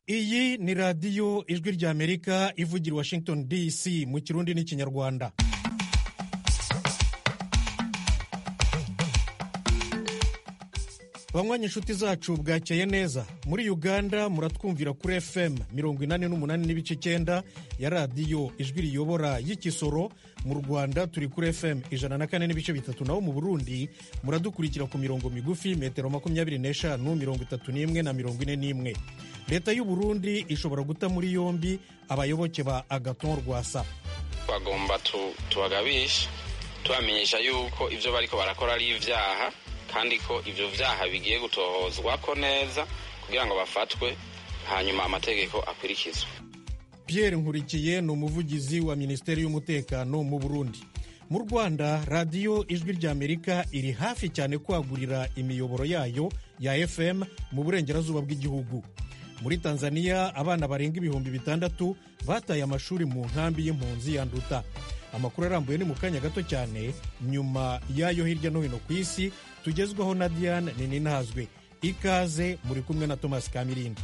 iyi ni radiyo ijwi ry'amerika ivugira washington dc mu kirundi n'ikinyarwanda banywanyi inshuti zacu bwakeye neza muri uganda muratwumvira kuri fm mirongo inani n'umunani n'ibice icyenda ya radiyo ijwi riyobora y'ikisoro mu rwanda turi kuri fm ijana na kane n'ibice bitatu naho mu burundi muradukurikira ku mirongo migufi metero makumyabiri n'eshanu mirongo itatu n'imwe na mirongo ine n'imwe leta y'u burundi ishobora guta muri yombi abayoboke ba agaton rwasa bagomba tubagabisha tubamenyesha yuko ibyo bariko barakora ari ibyaha kandi ko ibyo byaha bigiye gutohozwa ko neza kugira ngo bafatwe hanyuma amategeko akurikizwe pierre nkurikiye ni umuvugizi wa minisiteri y'umutekano mu burundi mu rwanda radiyo ijwi ry'amerika iri hafi cyane kwagurira imiyoboro yayo ya fm mu burengerazuba bw'igihugu muri tanzania abana barenga ibihumbi bitandatu bataye amashuri mu nkambi y'impunzi ya nduta amakuru arambuye ni mu kanya gato cyane nyuma y'ayo hirya no hino ku isi tugezwaho na diane nininazwe ikaze muri kumwe na thomas kamirindi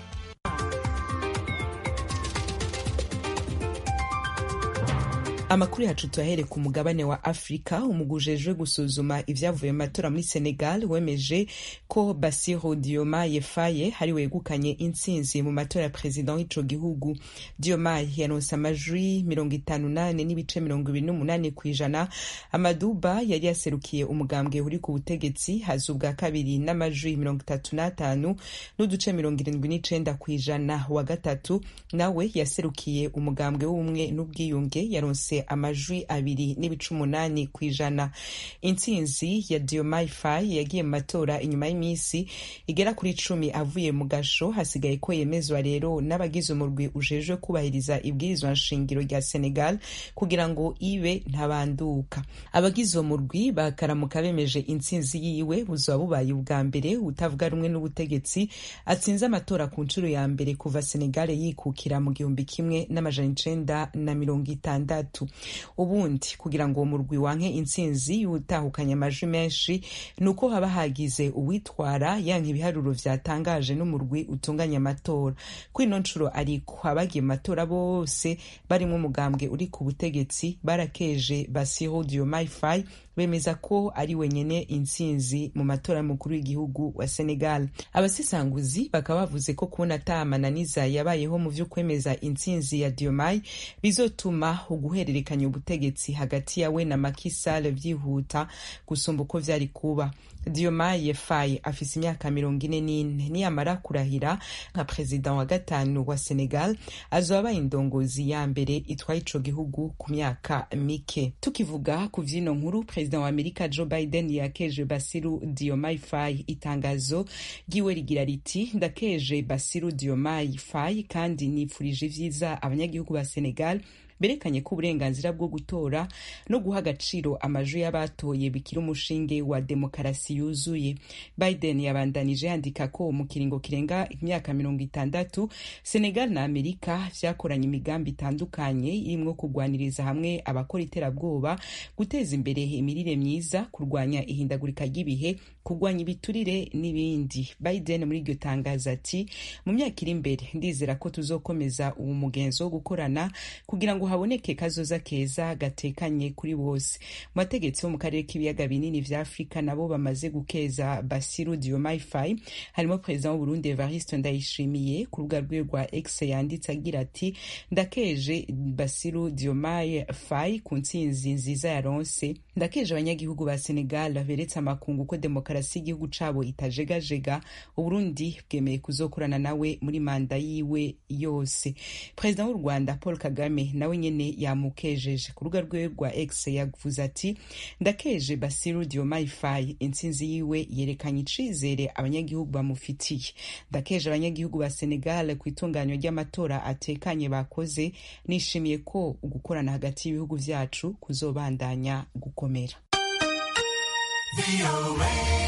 amakuru yacu tuyahere ku mugabane wa afurika umugujejwe gusuzuma ibyavuye mu matora muri senegal wemeje ko basiro diomaye faye hari wegukanye intsinzi mu matora ya perezida w'ico gihugu diomaye yaronse amajwi mirongo itanu nane n'ibice mirongo ibiri n'umunani ku ijana amaduba yari yaserukiye umugambwe uri ku butegetsi haza ubwa kabiri n'amajwi mirongo itatu n'atanu n'uduce mirongo irindwi n'icenda ku ijana wa gatatu nawe yaserukiye umugambwe w'ubumwe n'ubwiyunge yaronse amajwi abiri n'ibice umunani ku ijana intsinzi ya diomaye faye yagiye mu matora inyuma y'iminsi igera kuri icumi avuye mu gasho hasigaye ko yemezwa rero n'abagize umurwi ujejwe kubahiriza ibwirizwa nshingiro rya senegal kugira ngo ibe ntabanduka abagize uwo murwi bakaramuka bemeje intsinzi yiwe buzaba bubaye ubwa mbere utavuga rumwe n'ubutegetsi atsinze amatora ku nshuro ya mbere kuva senegal yikukira mu gihumbi kimwe n'amajana icenda na mirongo itandatu ubundi kugira ngo uwo murwi wanke intsinzi y'utahukanye amajwi menshi ni uko haba hagize uwitwara yanka ibiharuro vyatangaje n'umurwi utunganya amatora kuri ino nshuro ariko abagiye mu matora bose barimwo umugambwe uri ku butegetsi barakeje basiro diomaye faye bemeza ko ari wenyene intsinzi mu matora y'umukuru w'igihugu wa senegal abasesanguzi bakaba bavuze ko kubona ata amananiza yabayeho mu vyo kwemeza intsinzi ya diomaye bizotuma uguhererekanya ubutegetsi hagati yawe na Macky Sall vyihuta gusumba uko vyari kuba Diomaye Faye afise imyaka mirongo ine n'ine niyamara kurahira nka perezida wa gatanu wa Senegal azoba abaye indongozi ya mbere itwaye ico gihugu ku myaka mike tukivuga ku vyino nkuru perezida wa Amerika Joe Biden yakeje Basiru Diomaye Faye itangazo ryiwe rigira riti ndakeje Basiru Diomaye Faye kandi nifurije ivyiza abanyagihugu ba Senegal berekanye ko uburenganzira bwo gutora no guha agaciro amajwi y'abatoye bikiri umushinge wa demokarasi yuzuye biden yabandanije yandika ko mu kiringo kirenga imyaka mirongo itandatu senegal na amerika vyakoranye imigambi itandukanye irimwo kugwaniriza hamwe abakora iterabwoba guteza imbere imirire myiza kurwanya ihindagurika ry'ibihe kurwanya ibiturire n'ibindi biden muri iryo tangazo ati mu myaka iri imbere ndizera ko tuzokomeza uwo mugenzo wo gukorana kugira ngo haboneke kazoza keza gatekanye kuri bose mu bategetsi bo mu karere k'ibiyaga binini vya afurika nabo bamaze gukeza basiru diomaye faye harimo perezida w'uburundi evariste ndayishimiye ku rubuga rwe rwa x yanditse agira ati ndakeje basiru diomaye faye ku ntsinzi nziza yaronse ndakeje abanyagihugu ba senegal beretse amakungu ko demokarasi y'igihugu cabo itajegajega uburundi bwemeye kuzokorana nawe muri manda yiwe yose perezida w'u rwanda paul kagame nawe nyene yamukejeje ku rubuga rwiwe rwa x yavuze ati ndakeje basiru diomaye faye intsinzi yiwe yerekanye icizere abanyagihugu bamufitiye ndakeje abanyagihugu ba senegal ku itunganywa ry'amatora atekanye bakoze nishimiye ko ugukorana hagati y'ibihugu vyacu kuzobandanya gukomera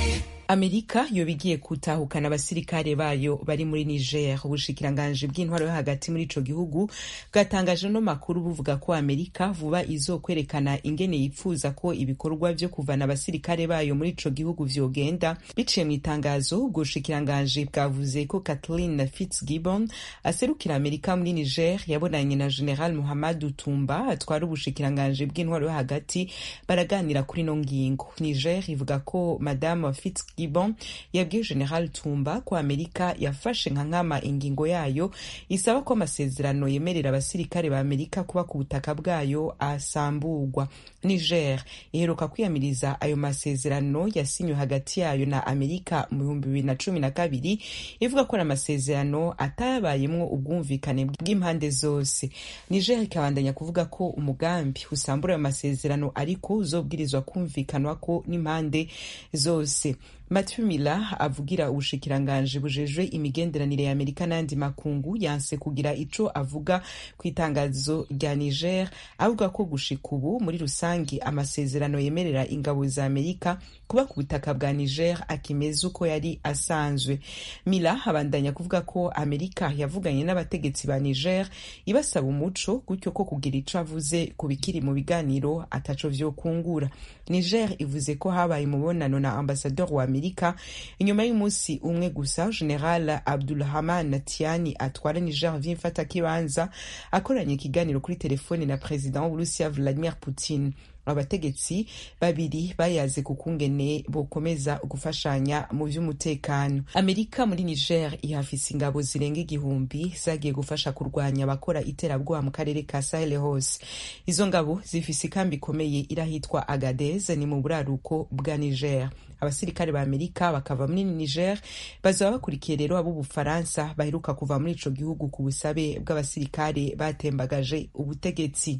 amerika yoba igiye gutahukana abasirikare bayo bari muri niger ubushikiranganji bw'intwaro yo hagati muri ico gihugu bwatangaje no makuru buvuga ko amerika vuba izokwerekana ingene yipfuza ko ibikorwa vyo kuvana abasirikare bayo muri ico gihugu vyogenda biciye mu itangazo ubwo bushikiranganji bwavuze ko kathleen fitzgibbon aserukira amerika muri niger yabonanye na general muhammadu tumba atwara ubushikiranganji bw'intwaro yo hagati baraganira kuri no ngingo niger ivuga ko madamu fitz Gibon yabwiye General Tumba ko Amerika yafashe nka nkama ingingo yayo isaba ko amasezerano yemerera abasirikare ba Amerika kuba ku butaka bwayo asamburwa. Niger iheruka kwiyamiriza ayo masezerano yasinywe hagati yayo na Amerika mu bihumbi bibiri na cumi na kabiri ivuga ko ari amasezerano atayabayemwo ubwumvikane bw'impande zose. Niger ikabandanya kuvuga ko umugambi usambura ayo masezerano ariko uzobwirizwa kumvikanwa ko n'impande zose. Matthew Miller avugira ubushikiranganji bujejwe imigenderanire ya Amerika n'andi makungu yanse kugira ico avuga ku itangazo rya Niger avuga ko gushika ubu muri rusangi amasezerano yemerera ingabo za Amerika kuba ku butaka bwa Niger akimeze uko yari asanzwe. Miller abandanya kuvuga ko Amerika yavuganye n'abategetsi ba Niger ibasaba umuco gutyo ko kugira ico avuze ku bikiri mu biganiro ataco vyokungura. Niger ivuze ko habaye umubonano na ambasador wa Amerika inyuma y'umunsi umwe gusa General Abdulrahman Tiani atwara Niger vy'imfatakibanza akoranye ikiganiro kuri telefone na President w'Uburusiya Vladimir Putin abategetsi babiri bayaze ku kungene bokomeza gufashanya mu vy'umutekano amerika muri niger ihafise ingabo zirenga igihumbi zagiye gufasha kurwanya abakora iterabwoba mu karere ka sahel hose izo ngabo zifise ikambi ikomeye irahitwa agadez ni mu buraruko bwa niger abasirikare ba amerika bakava muri niger bazaba bakurikiye rero ab'ubufaransa baheruka kuva muri ico gihugu ku busabe bw'abasirikare batembagaje ubutegetsi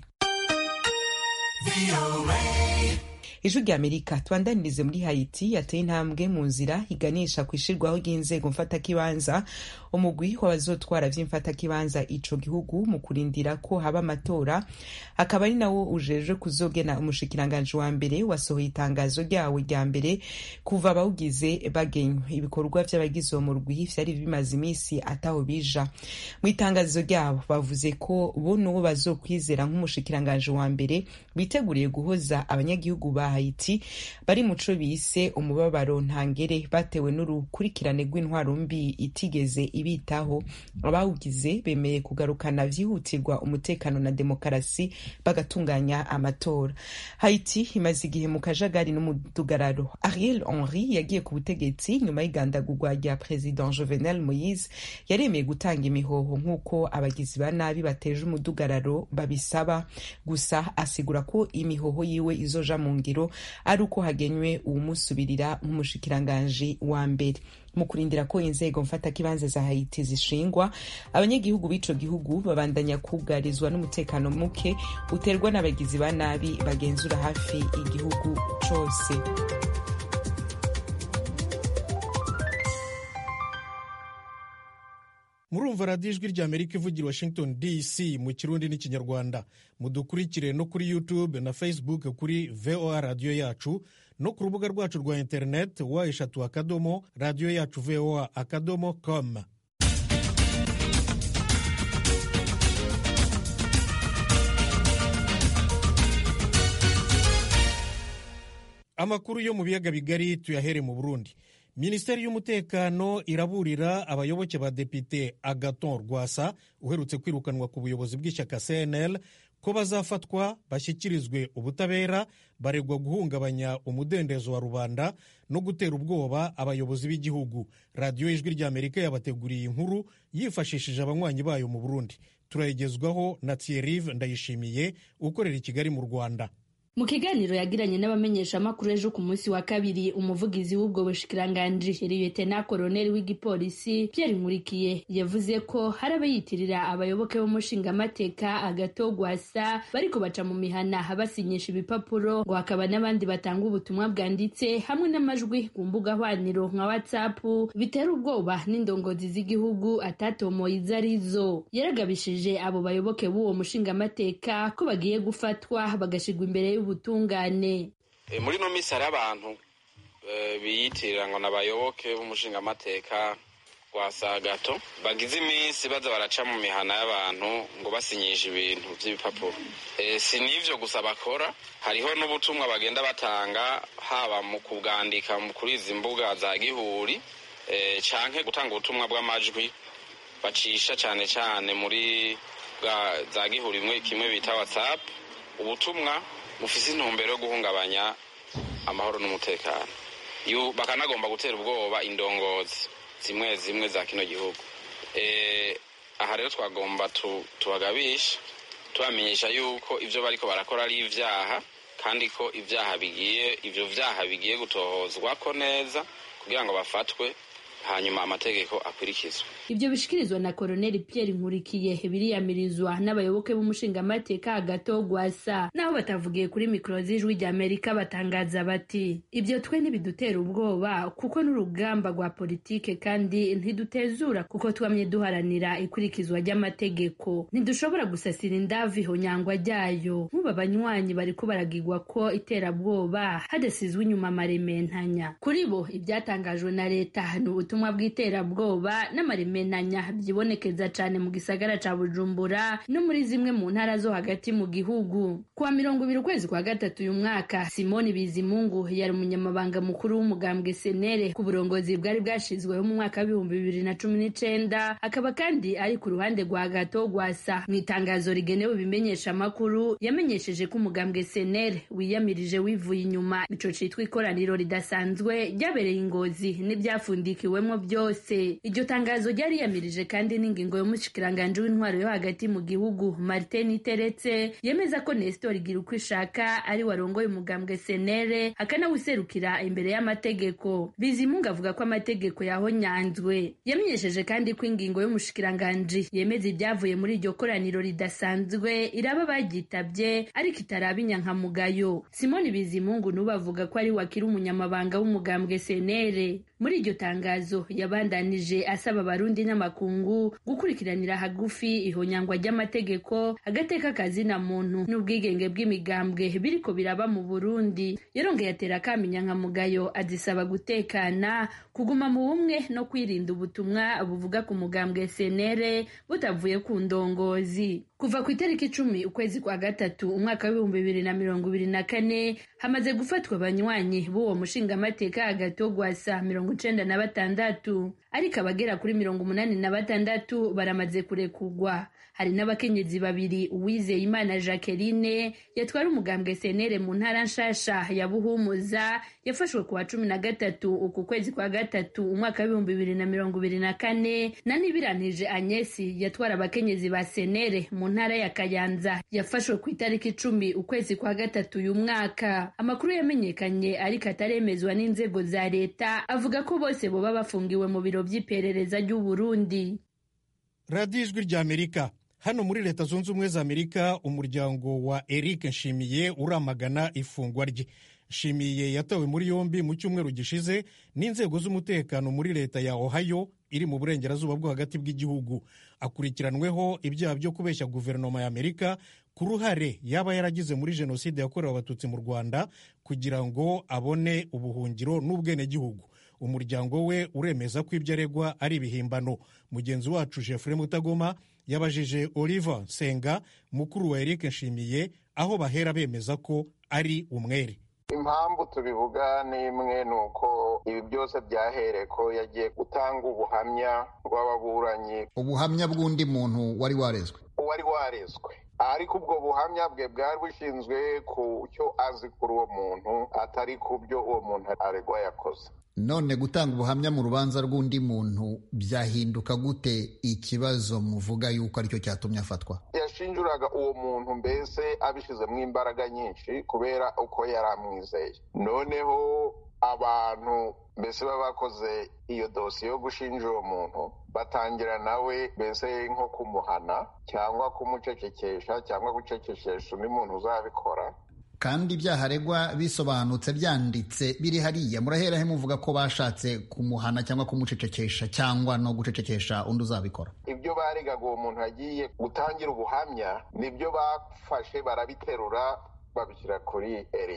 ijwi rya amerika tubandanirize muri haiti yateye intambwe mu nzira iganisha ku ishirwaho ry'inzego mfatakibanza umugwi w'abazotwara vy'imfatakibanza ico gihugu mu kurindira ko haba amatora akaba ari nawo ujejwe kuzogena umushikiranganji wa mbere wasohoye itangazo ryawo rya mbere kuva abawugize bagenywe ibikorwa vy'abagize uwo murwi vyari bimaze imisi ataho bija mu itangazo ryabo bavuze ko bo n'uwo bazokwizera nk'umushikiranganji wa mbere biteguriye guhoza abanyagihugu ba Haiti bari muco bise umubabaro ntangere batewe n'urukurikirane rw'intwaro mbi itigeze ibitaho abawugize bemeye kugarukana vyihutirwa umutekano na demokarasi bagatunganya amatora Haiti imaze igihe mu kajagari n'umudugararo Ariel Henry yagiye ku butegetsi nyuma y'igandagurwa rya President Jovenel Moise yaremeye gutanga imihoho nk'uko abagizi ba nabi bateje umudugararo babisaba gusa asigura ko imihoho yiwe izoja mu ngiro ari uko hagenywe uwumusubirira nk'umushikiranganji wa mbere mu kurindira ko inzego mfatakibanza za Haiti zishingwa abanyagihugu b'ico gihugu babandanya kugarizwa n'umutekano muke uterwa n'abagizi ba nabi bagenzura hafi igihugu cose murumva radiyo ijwi rya amerika ivugira washington dc mu kirundi n'ikinyarwanda mudukurikire no kuri youtube na facebook kuri voa radiyo yacu no ku rubuga rwacu rwa interineti wa eshatu akadomo radiyo yacu voa akadomo com amakuru yo mu biyaga bigari tuyahere mu burundi minisiteri y'umutekano iraburira abayoboke ba depite agaton rwasa uherutse kwirukanwa ku buyobozi bw'ishyaka cnl ko bazafatwa bashyikirizwe ubutabera baregwa guhungabanya umudendezo wa rubanda no gutera ubwoba abayobozi b'igihugu radiyo y'ijwi ry'amerika yabateguriye inkuru yifashishije abanywanyi bayo mu burundi turayigezwaho na thierrive ndayishimiye ukorera i kigali mu rwanda mu kiganiro yagiranye n'abamenyeshamakuru ejo ku munsi wa kabiri umuvugizi w'ubwo bushikiranganji liyetena koroneli w'igipolisi Pierre Nkurikiye yavuze ko hari abayitirira abayoboke b'umushingamateka agatogwasa bariko baca mu mihana basinyisha ibipapuro ngo hakaba n'abandi batanga ubutumwa bwanditse hamwe n'amajwi ku mbuga hwaniro nka whatsapp bitera ubwoba n'indongozi z'igihugu atatomoye izo arizo yaragabishije abo bayoboke b'uwo mushingamateka ko bagiye gufatwa bagashigwa imbere y'ubutungane muri ino minsi hari abantu biyitirira ngo ni abayoboke b'umushingamateka wa sagato bagize iminsi baza baraca mu mihana y'abantu ngo basinyishe ibintu by'ibipapuro si n'ivyo gusa bakora hariho n'ubutumwa bagenda batanga haba mu kubwandika kuri izi mbuga za gihuri canke gutanga ubutumwa bw'amajwi bacisha cane cane muri za gihuri kimwe bita whatsapp ubutumwa bufise intumbero yo guhungabanya amahoro n'umutekano bakanagomba gutera ubwoba indongozi zimwe zimwe za kino gihugu aha rero twagomba tubagabisha tubamenyesha yuko ibyo bariko barakora ari ibyaha kandi ko ibyaha bigiye ibyo byaha bigiye gutohozwa ko neza kugira ngo bafatwe hanyuma amategeko akurikizwe ibyo bishikirizwa na koroneli pierre nkurikiye biriyamirizwa n'abayoboke b'umushingamateka hagati wo gwasa naho batavugiye kuri mikoro z'ijwi rya amerika batangaza bati ibyo twe ntibidutera ubwoba kuko n'urugamba rwa politike kandi ntidutezura kuko twamye duharanira ikurikizwa ry'amategeko ntidushobora gusasira indavu ihonyangwa ryayo nk'ubu abanywanyi bariko baragigwa ko iterabwoba hadasizwe inyuma amarementanya kuri bo ibyatangajwe na leta ni ubutumwa bw'iterabwoba n'amaremenanya byibonekeza cyane mu gisagara ca bujumbura no muri zimwe mu ntara zo hagati mu gihugu kuwa mirongo ibiri ukwezi kwa gatatu uyu mwaka simoni bizimungu yari umunyamabanga mukuru w'umugambwe senere ku burongozi bwari bwashizweho mu mwaka w'ibihumbi bibiri na cumi n'icenda akaba kandi ari ku ruhande rwa gato gwasa mu itangazo rigenewe ibimenyesha amakuru yamenyesheje ko umugambwe senere wiyamirije wivuye inyuma ico citwa ikoraniro ridasanzwe ryabereye ingozi n'ibyafundikiwemwo byose iryo tangazo ryari yamirije kandi n'ingingo y'umushikiranganji w'intwaro yo hagati mu gihugu martin iteretse yemeza ko nestor igira uko ishaka ari warongoye umugambwe senere akanawuserukira imbere y'amategeko bizimungu avuga ko amategeko yahonyanzwe yamenyesheje kandi ko ingingo y'umushikiranganji yemeza ibyavuye muri iryo koraniro ridasanzwe iraba bagyitabye ariko itaraba inyankamugayo simoni bizimungu n'ubu avuga ko ari wakiri umunyamabanga w'umugambwe senere muri iryo tangazo yabandanije asaba abarundi n'amakungu gukurikiranira hagufi ihonyangwa ry'amategeko agateka kazina muntu n'ubwigenge bw'imigambwe biriko biraba mu burundi yarongeye atera akamenya nkamugayo azisaba gutekana kuguma mu bumwe no kwirinda ubutumwa buvuga ku mugambwe senere butavuye ku ndongozi kuva ku itariki icumi ukwezi kwa gatatu umwaka w'ibihumbi bibiri na mirongo ibiri na kane hamaze gufatwa abanywanyi b'uwo mushingamateka hagati wo gwasa mirongo icenda na batandatu ariko abagera kuri mirongo umunani na batandatu baramaze kurekugwa hari n'abakenyezi babiri uwizeye imana jacqueline yatwara umugambwe senere mu ntara nshasha ya buhumuza yafashwe ku wa cumi na gatatu uku kwezi kwa gatatu umwaka w'ibihumbi bibiri na mirongo ibiri na kane na nibiranije anyesi yatwara abakenyezi ba senere mu ntara ya kayanza yafashwe ku itariki icumi ukwezi kwa gatatu uyu mwaka amakuru yamenyekanye ariko ataremezwa n'inzego za leta avuga ko bose boba bafungiwe mu biro by'iperereza ry'uburundi radiyo ijwi ry'amerika hano muri leta zunze ubumwe za amerika umuryango wa eric nshimiye uramagana ifungwa rye nshimiye yatawe muri yombi mu cyumweru gishize n'inzego z'umutekano muri leta ya ohio iri mu burengerazuba bwo hagati bw'igihugu akurikiranweho ibyaha byo kubeshya guverinoma ya amerika ku ruhare yaba yaragize muri jenoside yakorewe abatutsi mu rwanda kugira ngo abone ubuhungiro n'ubwenegihugu umuryango we uremeza ko ibyo aregwa ari ibihimbano mugenzi wacu jeffrey mutagoma yabajije oliver nsenga mukuru wa eric nshimiye aho bahera bemeza ko ari umwere impamvu tubivuga ni imwe ni uko ibi byose byahereye ko yagiye gutanga ubuhamya bw'ababuranyi ubuhamya bw'undi muntu wari warezwe uwari warezwe ariko ubwo buhamya bwe bwari bushinzwe ku cyo azi kuri uwo muntu atari ku byo uwo muntu aregwa yakoze none gutanga ubuhamya mu rubanza rw'undi muntu byahinduka gute ikibazo muvuga yuko aricyo cyatumye afatwa yashinjuraga uwo muntu mbese abishyizemo imbaraga nyinshi kubera uko yari amwizeye noneho abantu mbese baba bakoze iyo dosiye yo gushinja uwo muntu batangira nawe mbese nko kumuhana cyangwa kumucecekesha cyangwa gucecekesha undi muntu uzabikora kandi ibyaha aregwa bisobanutse byanditse biri hariya murahera he muvuga ko bashatse kumuhana cyangwa kumucecekesha cyangwa no gucecekesha undi uzabikora ibyo baregaga uwo muntu yagiye gutangira ubuhamya nibyo bafashe barabiterura babishyira kuri eric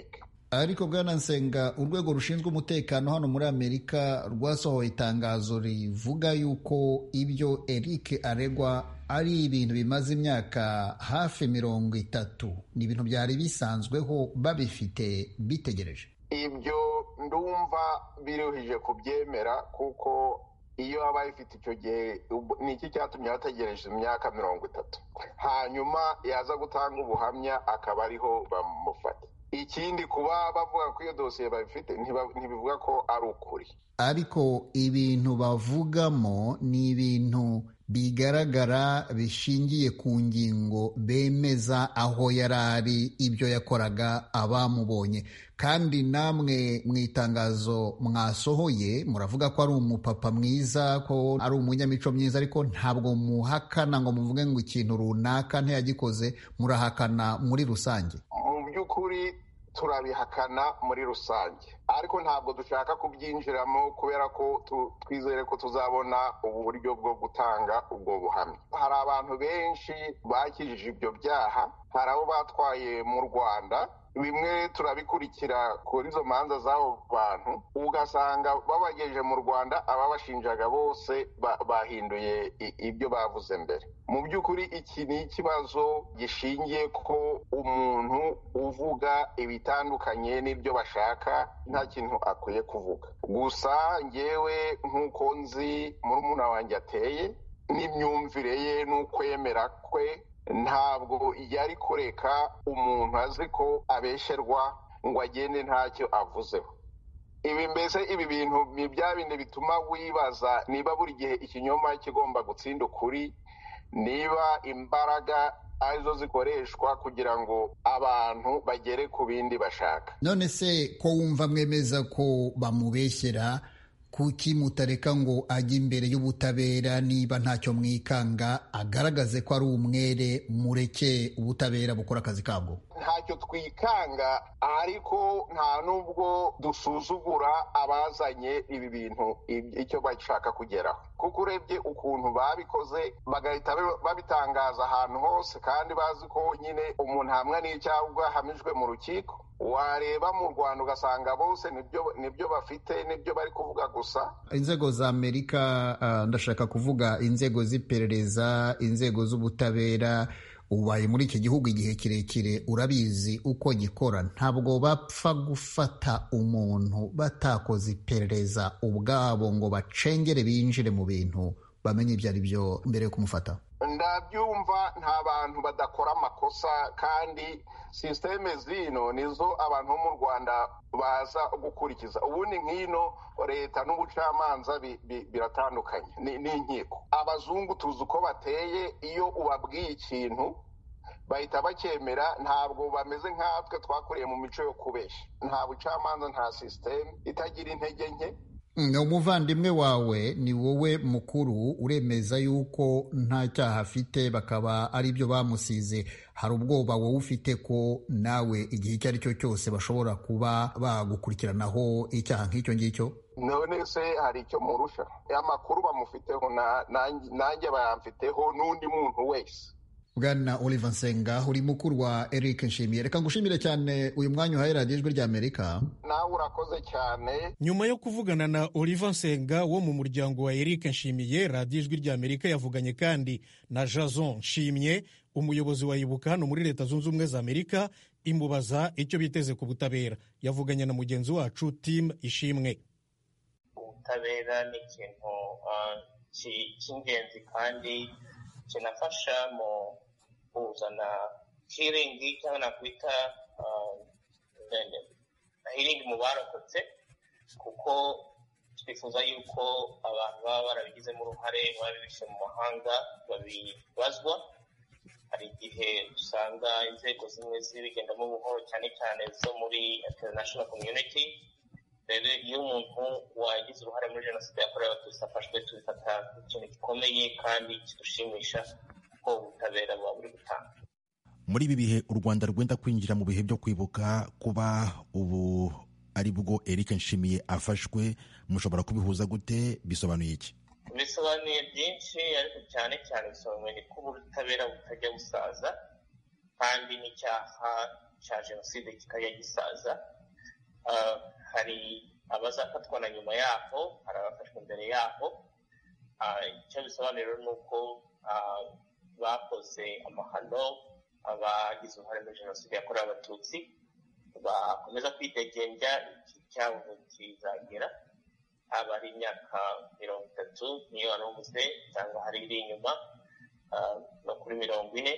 ariko bwana nsenga urwego rushinzwe umutekano hano muri amerika rwasohoye itangazo rivuga yuko ibyo eric aregwa ari ibintu bimaze imyaka hafi mirongo itatu ni ibintu byari bisanzweho babifite bitegereje ibyo ndumva biruhije kubyemera kuko iyo aba ifite icyo gihe ni iki cyatumye bategereje imyaka mirongo itatu hanyuma yaza gutanga ubuhamya akaba ariho bamufata ikindi kuba bavuga ko iyo dosiye babifite ntibivuga ko ari ukuri ariko ibintu bavugamo ni ibintu bigaragara bishingiye ku ngingo bemeza aho yari ari ibyo yakoraga abamubonye kandi namwe mu itangazo mwasohoye muravuga ko ari umupapa mwiza ko ari umunyamico myiza ariko ntabwo muhakana ngo muvuge ngo ikintu runaka ntiyagikoze murahakana muri rusange mu by'ukuri turabihakana muri rusange ariko ntabwo dushaka kubyinjiramo kubera ko twizere ko tuzabona uburyo bwo gutanga ubwo buhamya hari abantu benshi bakijije ibyo byaha hari abo batwaye mu rwanda bimwe turabikurikira kuri izo manza z'abo bantu ugasanga babagejeje mu rwanda ababashinjaga bose bahinduye ibyo bavuze mbere mu by'ukuri iki ni ikibazo gishingiye ko umuntu uvuga ibitandukanye n'ibyo bashaka nta kintu akwiye kuvuga gusa ngewe nk'uko nzi murumuna wanjye ateye n'imyumvire ye n'ukwemera kwe ntabwo yari kureka umuntu azi ko abesherwa ngo agende ntacyo avuzeho ibi mbese ibi bintu ni bya bindi bituma wibaza niba buri gihe ikinyoma kigomba gutsinda ukuri niba imbaraga arizo zikoreshwa kugira ngo abantu bagere ku bindi bashaka none se ko wumva mwemeza ko bamubeshyera kuki mutareka ngo ajye imbere y'ubutabera niba ntacyo mwikanga agaragaze ko ari umwere mureke ubutabera bukora akazi kabwo ntacyo twikanga ariko nta n'ubwo dusuzugura abazanye ibi bintu icyo bashaka kugeraho kuko urebye ukuntu babikoze bagahita babitangaza ahantu hose kandi bazi ko nyine umuntu hamwe n'icyaha ahamijwe mu rukiko wareba mu rwanda ugasanga bose nibyo bafite nibyo bari kuvuga gusa inzego za amerika ndashaka kuvuga inzego z'iperereza inzego z'ubutabera ubaye muri iki gihugu igihe kirekire urabizi uko gikora ntabwo bapfa gufata umuntu batakoze iperereza ubwabo ngo bacengere binjire mu bintu bamenye ibyo ari byo mbere yo kumufata ndabyumva nta bantu badakora amakosa kandi sisiteme zino nizo abantu bo mu rwanda baza gukurikiza ubundi nk'ino leta n'ubucamanza biratandukanye n'inkiko abazungu tuzi uko bateye iyo ubabwiye ikintu bahita bacyemera ntabwo bameze nkatwe twakuriye mu mico yo kubeshya nta bucamanza nta sisiteme itagira intege nke umuvandimwe wawe ni wowe mukuru uremeza yuko nta cyaha afite bakaba ari byo bamusize hari ubwoba wowe ufite ko nawe igihe icyo ari cyo cyose bashobora kuba bagukurikiranaho icyaha nk'icyo ngicyo none se hari icyo murusha amakuru bamufiteho nanjye bayamfiteho n'undi muntu wese bwana oliver nsenga uri mukuru wa eric nshimiye reka ngushimire cyane uyu mwanya uhaye radiyo ijwi rya amerika nawe urakoze cyane nyuma yo kuvugana na oliver nsenga wo mu muryango wa eric nshimiye radiyo ijwi rya amerika yavuganye kandi na jason nshimye umuyobozi wa ibuka hano muri leta zunze ubumwe za amerika imubaza icyo biteze ku butabera yavuganye na mugenzi wacu tim ishimwe ubutabera ni ikintu cy'ingenzi kandi kinafasha mu kuzana hiringi cyangwa nakwita hiringi mu barokotse kuko twifuza yuko abantu baba barabigizemo uruhare babibishe mu mahanga babibazwa hari igihe usanga inzego zimwe zibigendamo buhoro cyane cyane zo muri international community rero iyo umuntu wagize uruhare muri jenoside yakorewe abatutsi afashwe tubifata nk'ikintu gikomeye kandi kidushimisha ko ubutabera buba buri gutanga muri ibi bihe u rwanda rwenda kwinjira mu bihe byo kwibuka kuba ubu ari bwo eric nshimiye afashwe mushobora kubihuza gute bisobanuye iki bisobanuye byinshi ariko cyane cyane bisobanuye ko ubutabera butajya busaza kandi n'icyaha cya jenoside kikajya gisaza hari abazafatwa na nyuma yaho hari abafashwe imbere yaho icyo bisobanura ni uko bakoze amahano abagize uruhare muri jenoside yakorewe abatutsi bakomeza kwidegembya iki cyabo kizagera haba ari imyaka mirongo itatu niyo wari uvuze cyangwa hari iri inyuma no kuri mirongo ine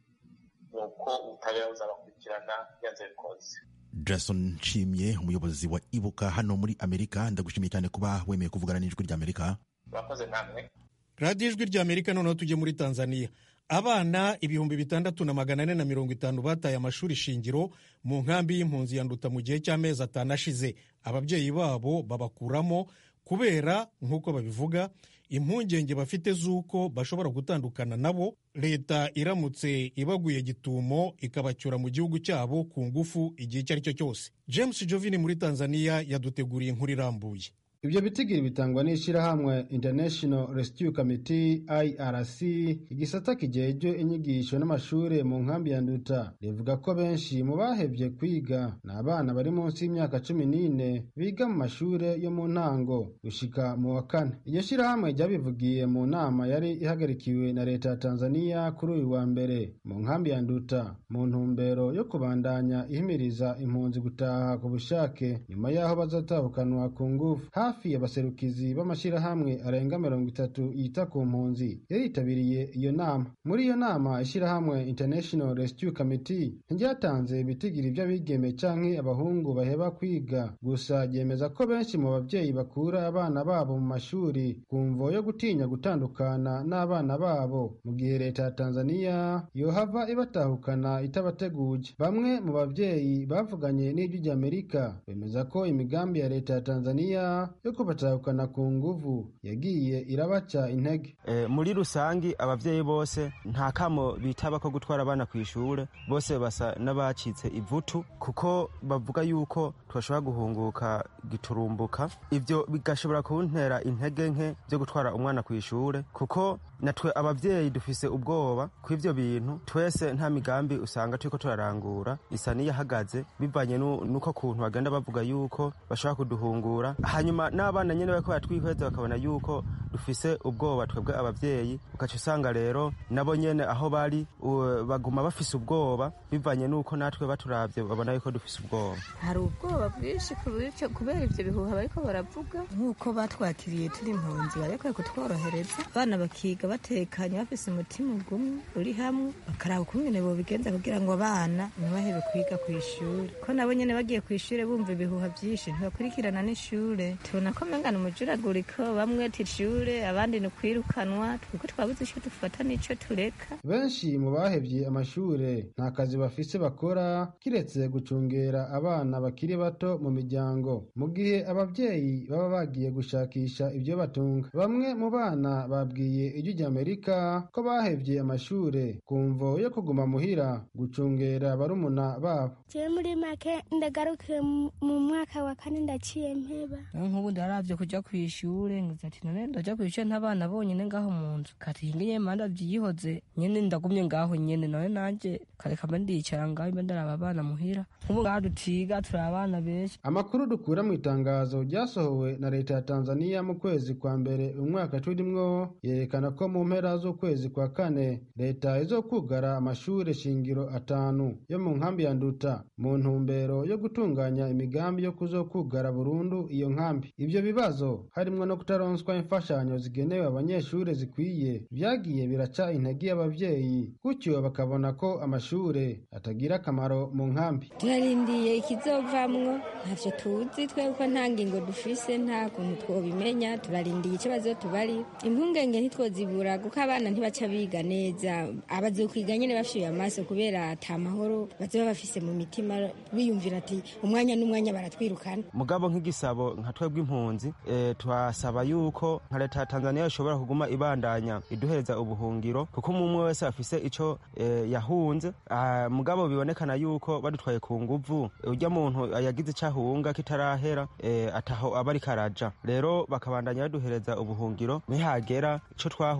ni uko ubutabera buzabakurikirana byanze bikunze jason nshimye umuyobozi wa ibuka hano muri amerika ndagushimiye cyane kuba wemeye kuvugana n'ijwi ry'amerika murakoze namwe radiyo ijwi ry'amerika noneho tujye muri tanzania abana ibihumbi bitandatu na magana ane na mirongo itanu bataye amashuri shingiro mu nkambi y'impunzi ya nduta mu gihe cy'amezi atanu ashize ababyeyi babo babakuramo kubera nk'uko babivuga impungenge bafite z'uko bashobora gutandukana nabo leta iramutse ibaguye gitumo ikabacyura mu gihugu cyabo ku ngufu igihe icyo ari cyo cyose james jovini muri tanzania yaduteguriye inkuru irambuye ibyo bitigiri bitangwa n'ishyirahamwe international rescue committee irc igisata kijejwe inyigisho n'amashuri mu nkambi ya nduta rivuga ko benshi mu bahevye kwiga ni abana bari munsi y'imyaka cumi n'ine biga mu mashuri yo mu ntango gushika mu wa kane iryo shyirahamwe ryabivugiye mu nama yari ihagarikiwe na leta ya tanzania kuri uyu wa mbere mu nkambi ya nduta mu ntumbero yo kubandanya ihimiriza impunzi gutaha ku bushake nyuma y'aho bazatahukanwa ku ngufu hafi abaserukizi b'amashyirahamwe arenga mirongo itatu yita ku mpunzi yaritabiriye iyo nama muri iyo nama ishyirahamwe international rescue committee ntiryatanze ibitigiri by'abigeme canke abahungu baheba kwiga gusa ryemeza ko benshi mu babyeyi bakura abana babo mu mashuri ku mvo yo gutinya gutandukana n'abana babo mu gihe leta ya tanzania yohava ibatahukana itabateguje bamwe mu babyeyi bavuganye n'ijwi ry'amerika bemeza ko imigambi ya leta ya tanzania yo kubatahukana ku nguvu yagiye irabaca intege e, muri rusangi abavyeyi bose nta kamo bitaba ko gutwara abana ku ishure bose basa n'abacitse ivutu kuko bavuga yuko twashobora guhunguka giturumbuka ivyo bigashobora kuntera intege nke vyo gutwara umwana ku ishure kuko natwe abavyeyi dufise ubwoba kw'ivyo bintu twese nta migambi usanga turiko turarangura isa n'iyahagaze bivanye n'uko kuntu bagenda bavuga yuko bashobora kuduhungura hanyuma n'abana nyene bariko baratwihweza bakabona yuko dufise ubwoba twebwe abavyeyi ugaca usanga rero nabo nyene aho bari baguma bafise ubwoba bivanye n'uko natwe baturavye babona yuko dufise ubwoba hari ubwoba bwinshi kubera ivyo bihuha bariko baravuga nk'uko batwakiriye turi impunzi barekuye kutworohereza abana bakiga batekanye bafise umutima ugumwe uri hamwe bakaraba ukungene bobigenza kugira ngo abana ntibahebe kwiga ku ishuri ko nabo nyene bagiye ku ishure bumva ibihuha vyinshi ntibakurikirana n'ishure tubona ko mengana umujuraguriko bamwe tishure abandi ni ukwirukanwa twiko twabuze ico dufata n'ico tureka benshi mu bahevye amashure nta kazi bafise bakora kiretse gucungera abana bakiri bato mu miryango mu gihe abavyeyi baba bagiye gushakisha ivyo batunga bamwe mu bana babwiye ijwi ry'amerika ko bahevye amashure ku mvo yo kuguma muhira gucungera barumuna babo jewe muri make ndagarukiye mu mwaka wa kane ndaciye mpeba nk'ubu ndaravye kuja kw'ishure ngize ati none ndaja kw'ishure ntabana bonyene ngaho mu nzu kati ngiye manda vyihoze nyene ndagumye ngaho nyene none nanje kareka mba ndicara ngaho mba ndaraba abana muhira nk'ubu ngaho dutiga turi abana benshi amakuru dukura mu itangazo ryasohowe na leta ya tanzania mu kwezi kwa mbere umwaka turimwo yerekana ko mu mpera z'ukwezi kwa kane leta izokugara amashure shingiro atanu yo mu nkambi ya nduta mu ntumbero yo gutunganya imigambi yo kuzokugara burundu iyo nkambi ivyo bibazo harimwo no kutaronswa imfashanyo zigenewe abanyeshure zikwiye vyagiye biraca intege y'abavyeyi gutyo bakabona ko amashure atagira akamaro mu nkambi turarindiye ikizovamwo ntavyo tuzi twebwe nta ngingo dufise nta kuntu twobimenya turarindiye ikibazo tubari impungenge ntitwozibura kuko abana ntibaca biga neza abazokwiga nyene bafyiye amaso kubera ata mahoro bazoba bafise mu mitima biyumvira ati umwanya n'umwanya baratwirukana mugabo nk'igisabo nka twebwe impunzi e, twasaba yuko nka leta ya tanzania ishobora kuguma ibandanya iduhereza ubuhungiro kuko umwe wese afise ico e, yahunze mugabo bibonekana yuko badutwaye ku nguvu urya muntu yagize ico ahunga kitarahera e, ataho aba ariko araja rero bakabandanya baduhereza ubuhungiro nihagera ico twahunze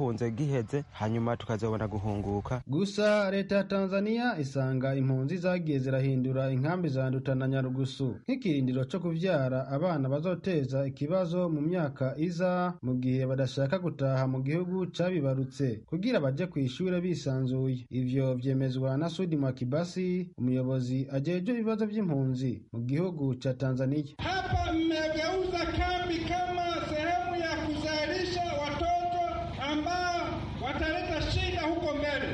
duhunze giheze hanyuma tukazabona guhunguka gusa leta ya tanzania isanga impunzi zagiye zirahindura inkambi za nduta na nyarugusu nk'ikirindiro co kuvyara abana bazoteza ikibazo mu myaka iza mu gihe badashaka gutaha mu gihugu cabibarutse kugira baje kw'ishure bisanzuye ivyo vyemezwa na sudi mwakibasi umuyobozi ajejwe ibibazo vy'impunzi mu gihugu ca tanzania hapa mmegeuza kambi kama sehemu ya kuzalisha watoto ambao wataleta shida huko mbele.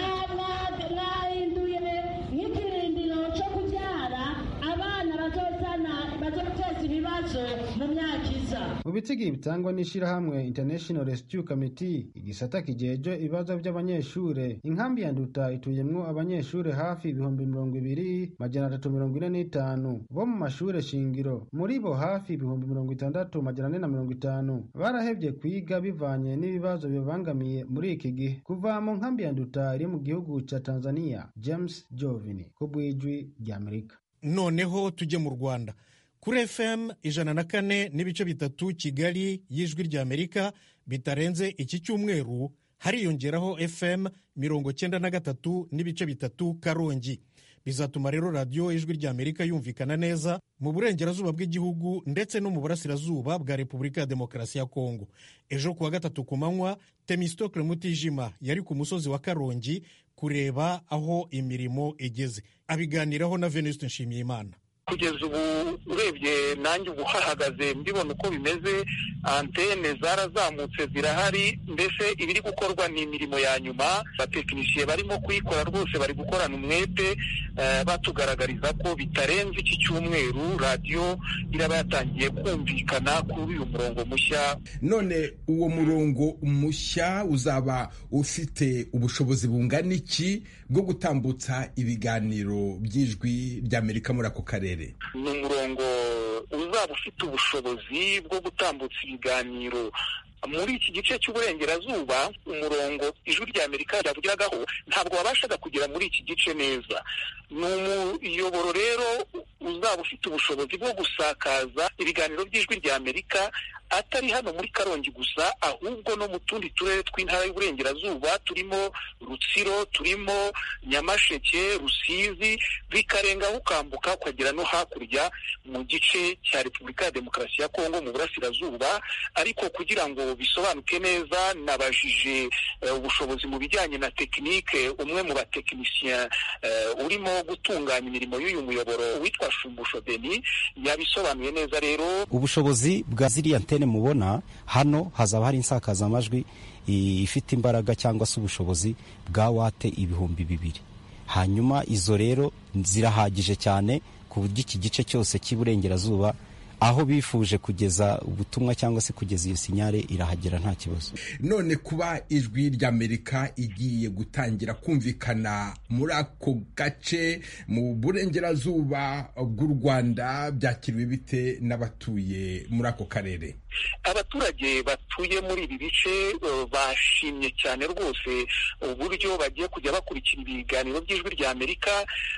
mwahinduye nk'ikirindiro cyo kubyara abana bazozana bazoteza ibibazo mu myaka iza mu bitigi bitangwa n'ishirahamwe international rescue committee igisata kijejwe ibibazo by'abanyeshure inkambi ya nduta ituyemwo abanyeshure hafi ibihumbi mirongo ibiri majana atatu mirongo ine n'itanu bo mu mashure shingiro muri bo hafi ibihumbi mirongo itandatu majana ane na mirongo itanu barahevye kwiga bivanye n'ibibazo bibangamiye muri iki gihe kuva mu nkambi ya nduta iri mu gihugu ca tanzania james jovini ku bw'ijwi ry'amerika noneho tujye mu rwanda kuri fm ijana na kane n'ibice bitatu kigali y'ijwi ry'amerika bitarenze iki cyumweru hariyongeraho fm mirongo cyenda na gatatu n'ibice bitatu karongi bizatuma rero radiyo ijwi ry'amerika yumvikana neza mu burengerazuba bw'igihugu ndetse no mu burasirazuba bwa repubulika ya demokarasi ya kongo ejo kuwa gatatu ku manywa temistokle mutijima yari ku musozi wa karongi kureba aho imirimo igeze abiganiraho na venuste nshimiyimana kugeza ubu urebye nanjye ubu hahagaze mbibona uko bimeze antene zarazamutse zirahari mbese ibiri gukorwa ni imirimo ya nyuma abatekinisiye barimo kuyikora rwose bari gukorana umwete batugaragariza ko bitarenze iki cyumweru radiyo iraba yatangiye kumvikana kuri uyu murongo mushya none uwo murongo mushya uzaba ufite ubushobozi bungana iki bwo gutambutsa ibiganiro by'ijwi ry'amerika muri ako karere ni umurongo uzaba ufite ubushobozi bwo gutambutsa ibiganiro muri iki gice cy'uburengerazuba umurongo ijwi rya amerika ryavugiragaho ntabwo wabashaga kugera muri iki gice neza ni umuyoboro rero uzaba ufite ubushobozi bwo gusakaza ibiganiro by'ijwi rya amerika atari hano muri karongi gusa ahubwo no mu tundi turere tw'intara y'uburengerazuba turimo rutsiro turimo nyamasheke rusizi bikarengaho ukambuka ukagera no hakurya mu gice cya repubulika ya demokarasi ya kongo mu burasirazuba ariko kugira ngo bisobanuke neza nabajije ubushobozi mu bijyanye na tekinike umwe mu batekinisiye urimo gutunganya imirimo y'uyu muyoboro witwa shumbusho deni yabisobanuye neza rero ubushobozi bwa ziriya antene mubona hano hazaba hari insakazamajwi ifite imbaraga cyangwa se ubushobozi bwa wate ibihumbi bibiri hanyuma izo rero zirahagije cyane ku buryo iki gice cyose cy'iburengerazuba aho bifuje kugeza ubutumwa cyangwa se kugeza iyo sinyare irahagera nta kibazo none kuba ijwi ry'amerika igiye gutangira kumvikana muri ako gace mu burengerazuba bw'u rwanda byakiriwe bite n'abatuye muri ako karere abaturage batuye muri ibi bice bashimye cyane rwose uburyo bagiye kujya bakurikira ibiganiro by'ijwi rya amerika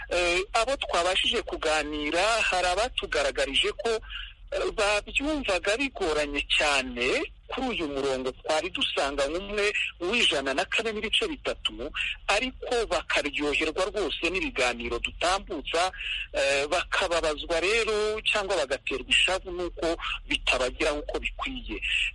abo twabashije kuganira hari abatugaragarije ko babyumvaga bigoranye cyane kuri uyu murongo twari dusanga nk'umwe w'ijana na kane n'ibice bitatu ariko bakaryoherwa rwose n'ibiganiro dutambutsa bakababazwa rero cyangwa bagaterwa ishavu n'uko bitabageraho uko bikwiye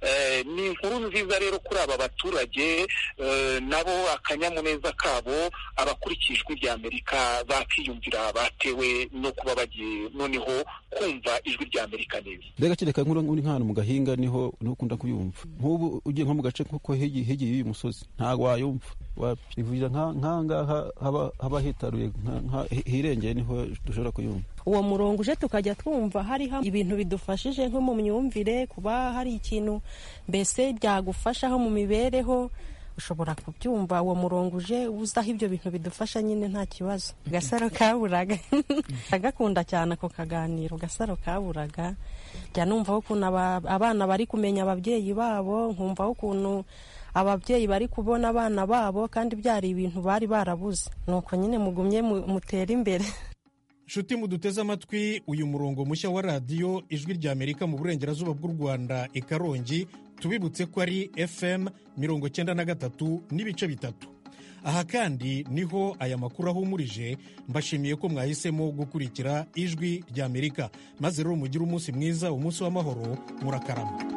ni inkuru nziza rero kuri aba baturage nabo akanyamuneza kabo abakurikiye ijwi rya amerika bakiyumvira batewe no kuba bagiye noneho kumva ijwi rya amerika neza mbega kereka nk'uri nk'ahantu mu gahinga niho ukunda kuyumva nk'ubu ugiye nko mu gace kuko hegeye y'uyu musozi ntabwo wayumva wabivurira nk'ahangaha haba hitaruye hirengeye niho dushobora kuyumva uwo murongo uje tukajya twumva hariho ibintu bidufashije nko mu myumvire kuba hari ikintu mbese byagufashaho mu mibereho ushobora kubyumva uwo murongo uje uzaho ibyo bintu bidufasha nyine nta kibazo gasaro kaburaga agakunda cyane ako kaganiro gasaro kaburaga jya numvaho ukuntu abana bari kumenya ababyeyi babo nkumvaho ukuntu ababyeyi bari kubona abana babo kandi byari ibintu bari barabuze nuko nyine mugumye mutere imbere nshuti muduteze amatwi uyu murongo mushya wa radiyo ijwi rya amerika mu burengerazuba bw'u rwanda i karongi tubibutse ko ari fm mirongo cyenda na gatatu n'ibice bitatu aha kandi niho aya makuru ahumurije mbashimiye ko mwahisemo gukurikira ijwi ry'amerika maze rero mugire umunsi mwiza umunsi w'amahoro murakarama